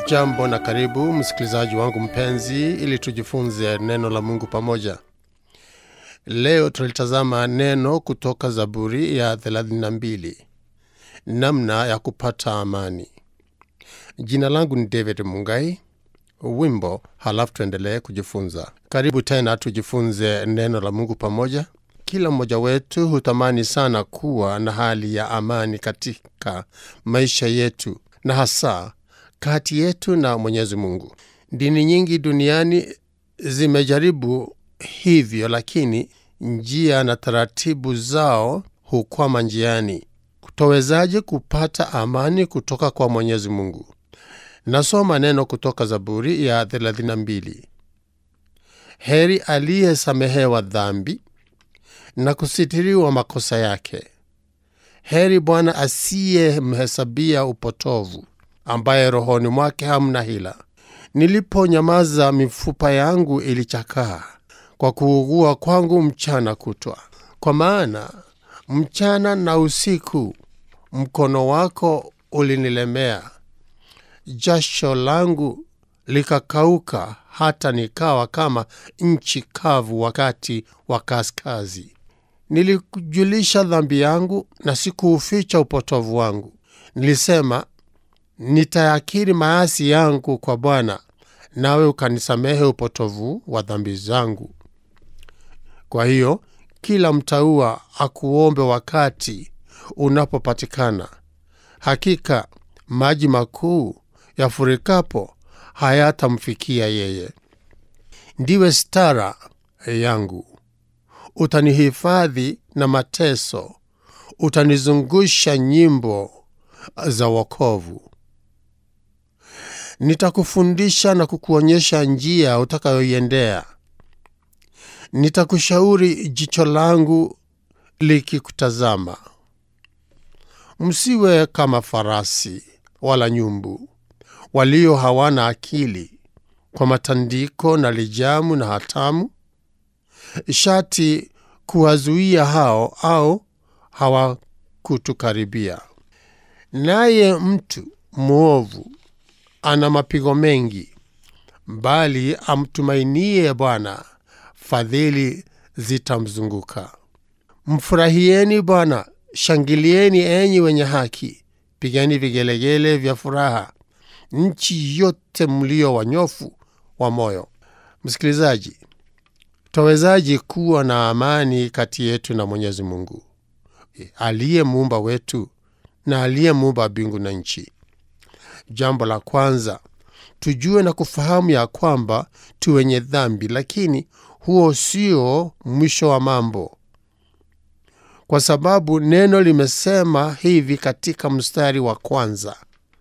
Jambo na karibu msikilizaji wangu mpenzi, ili tujifunze neno la Mungu pamoja. Leo tulitazama neno kutoka Zaburi ya 32, namna ya kupata amani. Jina langu ni David Mungai. Wimbo, halafu tuendelee kujifunza. Karibu tena tujifunze neno la Mungu pamoja. Kila mmoja wetu hutamani sana kuwa na hali ya amani katika maisha yetu na hasa kati yetu na Mwenyezi Mungu. Dini nyingi duniani zimejaribu hivyo, lakini njia na taratibu zao hukwama njiani. Kutowezaje kupata amani kutoka kwa Mwenyezi Mungu? Nasoma neno kutoka Zaburi ya 32. Heri aliyesamehewa dhambi na kusitiriwa makosa yake. Heri Bwana asiyemhesabia upotovu, ambaye rohoni mwake hamna hila. Niliponyamaza, mifupa yangu ilichakaa kwa kuugua kwangu mchana kutwa. Kwa maana mchana na usiku mkono wako ulinilemea, jasho langu likakauka, hata nikawa kama nchi kavu wakati wa kaskazi. Nilikujulisha dhambi yangu na sikuuficha upotovu wangu. Nilisema, nitayakiri maasi yangu kwa Bwana, nawe ukanisamehe upotovu wa dhambi zangu. Kwa hiyo kila mtaua akuombe wakati unapopatikana. Hakika maji makuu yafurikapo hayatamfikia yeye. Ndiwe stara yangu, utanihifadhi na mateso, utanizungusha nyimbo za wokovu. Nitakufundisha na kukuonyesha njia utakayoiendea. Nitakushauri jicho langu likikutazama. Msiwe kama farasi wala nyumbu walio hawana akili, kwa matandiko na lijamu na hatamu, shati kuwazuia hao au hawakutukaribia. Naye mtu mwovu ana mapigo mengi, bali amtumainie Bwana fadhili zitamzunguka. Mfurahieni Bwana, shangilieni enyi wenye haki, pigeni vigelegele vya furaha, nchi yote mlio wanyofu wa moyo. Msikilizaji, twawezaji kuwa na amani kati yetu na Mwenyezi Mungu aliye muumba wetu na aliye muumba mbingu na nchi? Jambo la kwanza, tujue na kufahamu ya kwamba tu wenye dhambi, lakini huo sio mwisho wa mambo, kwa sababu neno limesema hivi katika mstari wa kwanza: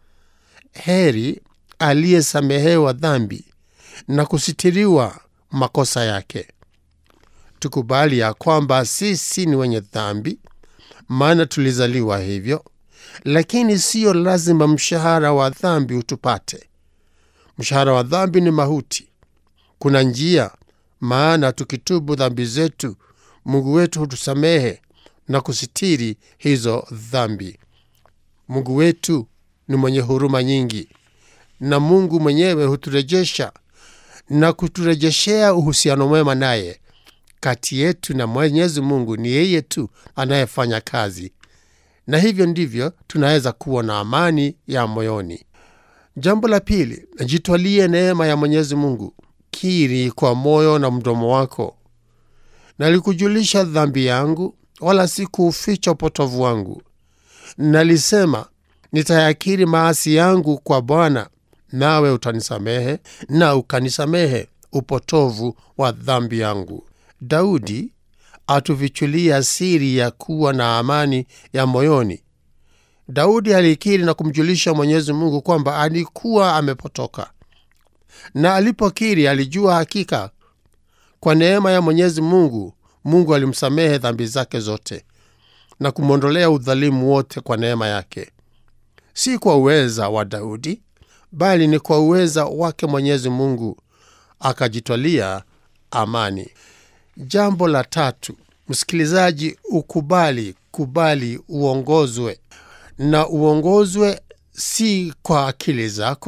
heri aliyesamehewa dhambi na kusitiriwa makosa yake. Tukubali ya kwamba sisi ni wenye dhambi, maana tulizaliwa hivyo, lakini siyo lazima mshahara wa dhambi utupate. Mshahara wa dhambi ni mauti. Kuna njia, maana tukitubu dhambi zetu, Mungu wetu hutusamehe na kusitiri hizo dhambi. Mungu wetu ni mwenye huruma nyingi, na Mungu mwenyewe huturejesha na kuturejeshea uhusiano mwema naye. Kati yetu na Mwenyezi Mungu ni yeye tu anayefanya kazi, na hivyo ndivyo tunaweza kuwa na amani ya moyoni. Jambo la pili, jitwalie neema ya Mwenyezi Mungu. Kiri kwa moyo na mdomo wako, nalikujulisha dhambi yangu, wala sikuuficha upotovu wangu. Nalisema, nitayakiri maasi yangu kwa Bwana, nawe utanisamehe na ukanisamehe upotovu wa dhambi yangu. Daudi atufichulia siri ya kuwa na amani ya moyoni. Daudi alikiri na kumjulisha Mwenyezi Mungu kwamba alikuwa amepotoka, na alipokiri alijua hakika kwa neema ya Mwenyezi Mungu, Mungu alimsamehe dhambi zake zote na kumwondolea udhalimu wote kwa neema yake, si kwa uweza wa Daudi, bali ni kwa uweza wake Mwenyezi Mungu, akajitwalia amani. Jambo la tatu, msikilizaji, ukubali kubali uongozwe na uongozwe si kwa akili zako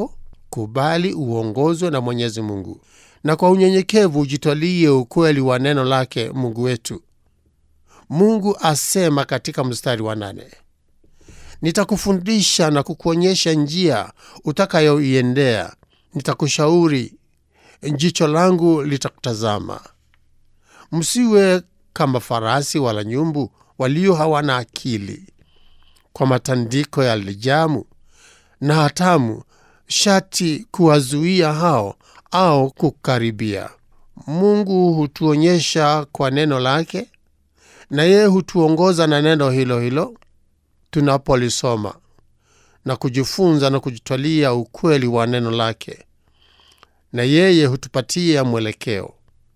kubali uongozwe na mwenyezi mungu na kwa unyenyekevu ujitwalie ukweli wa neno lake mungu wetu mungu asema katika mstari wa nane nitakufundisha na kukuonyesha njia utakayoiendea nitakushauri jicho langu litakutazama msiwe kama farasi wala nyumbu walio hawana akili kwa matandiko ya lijamu na hatamu shati kuwazuia hao au kukaribia mungu hutuonyesha kwa neno lake na yeye hutuongoza na neno hilo hilo tunapolisoma na kujifunza na kujitwalia ukweli wa neno lake na yeye hutupatia mwelekeo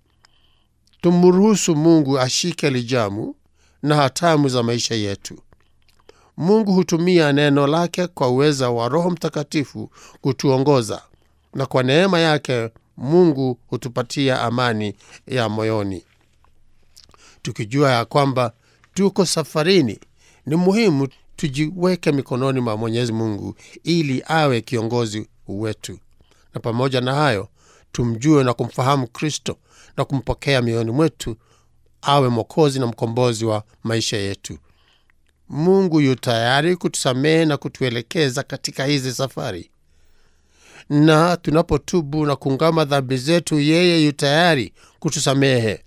tumruhusu mungu ashike lijamu na hatamu za maisha yetu mungu hutumia neno lake kwa uweza wa roho mtakatifu kutuongoza na kwa neema yake mungu hutupatia amani ya moyoni tukijua ya kwamba tuko safarini ni muhimu tujiweke mikononi mwa mwenyezi mungu ili awe kiongozi wetu na pamoja na hayo tumjue na kumfahamu kristo na kumpokea mioyoni mwetu awe mwokozi na mkombozi wa maisha yetu mungu yu tayari kutusamehe na kutuelekeza katika hizi safari na tunapotubu na kuungama dhambi zetu yeye yu tayari kutusamehe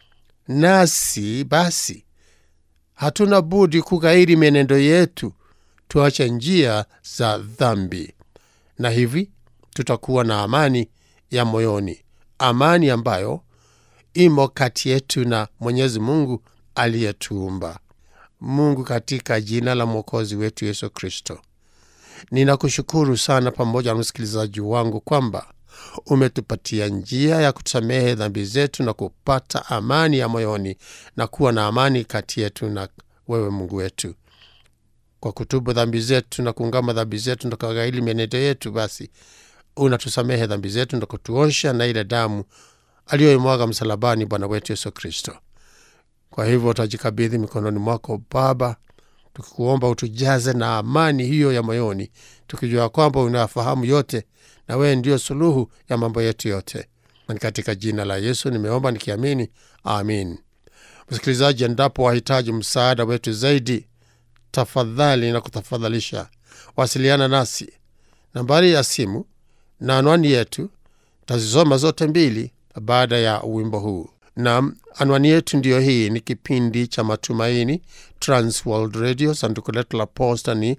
nasi basi hatuna budi kughairi mienendo yetu tuache njia za dhambi na hivi tutakuwa na amani ya moyoni amani ambayo imo kati yetu na mwenyezi mungu aliyetuumba mungu katika jina la mwokozi wetu yesu kristo ninakushukuru sana pamoja na msikilizaji wangu kwamba umetupatia njia ya kusamehe dhambi zetu na kupata amani ya moyoni na kuwa na amani kati yetu na wewe mungu wetu kwa kutubu dhambi zetu na kuungama dhambi zetu na kughairi mienendo yetu basi unatusamehe dhambi zetu na kutuosha na ile damu aliyoimwaga msalabani bwana wetu yesu kristo kwa hivyo utajikabidhi mikononi mwako baba tukikuomba utujaze na amani hiyo ya moyoni tukijua kwamba unayafahamu yote na wewe ndiyo suluhu ya mambo yetu yote na katika jina la yesu nimeomba nikiamini amin msikilizaji endapo wahitaji msaada wetu zaidi tafadhali na kutafadhalisha wasiliana nasi nambari ya simu na anwani yetu tazisoma zote mbili baada ya wimbo huu na anwani yetu ndiyo hii ni kipindi cha matumaini transworld radio sanduku letu la posta ni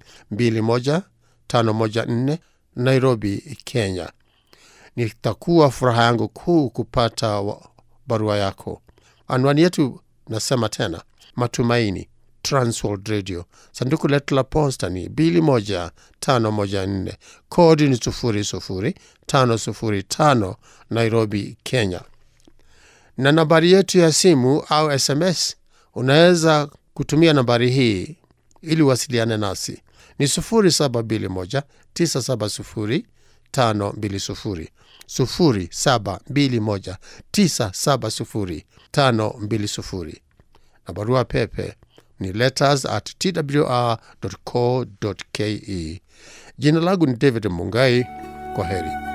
21514 nairobi kenya nitakuwa furaha yangu kuu kupata wa- barua yako anwani yetu nasema tena matumaini transworld radio sanduku letu la posta ni 21514 kodi ni 00505 nairobi kenya na nambari yetu ya simu au sms unaweza kutumia nambari hii ili uwasiliane nasi ni 721 970 520 0721 970 520 na barua pepe ni letters at twr co ke jina langu ni david mungai kwa heri